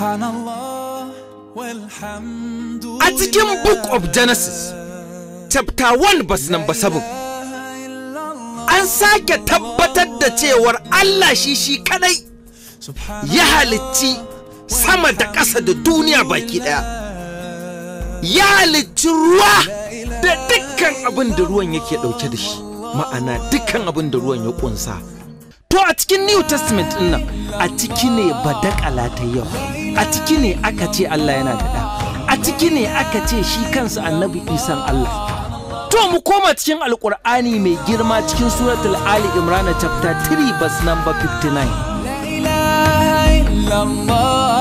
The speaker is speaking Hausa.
A cikin Book of Genesis, chapter 1 verse number 7, an sake tabbatar da cewar Allah shi shi kadai ya halicci sama da ƙasa da duniya baki ɗaya. Ya halicci ruwa da dukkan abin da ruwan yake ɗauke da shi, ma'ana dukkan abin da ruwan ya ƙunsa. To a cikin New Testament ɗin nan, a ciki ne badakala ta yau, a ciki ne aka ce Allah yana da ɗa, a ciki ne aka ce shi kansa annabi isan Allah. To mu koma cikin Alƙur'ani mai girma cikin suratul Ali Imran chapter 3 verse number 59. لا إله إلا الله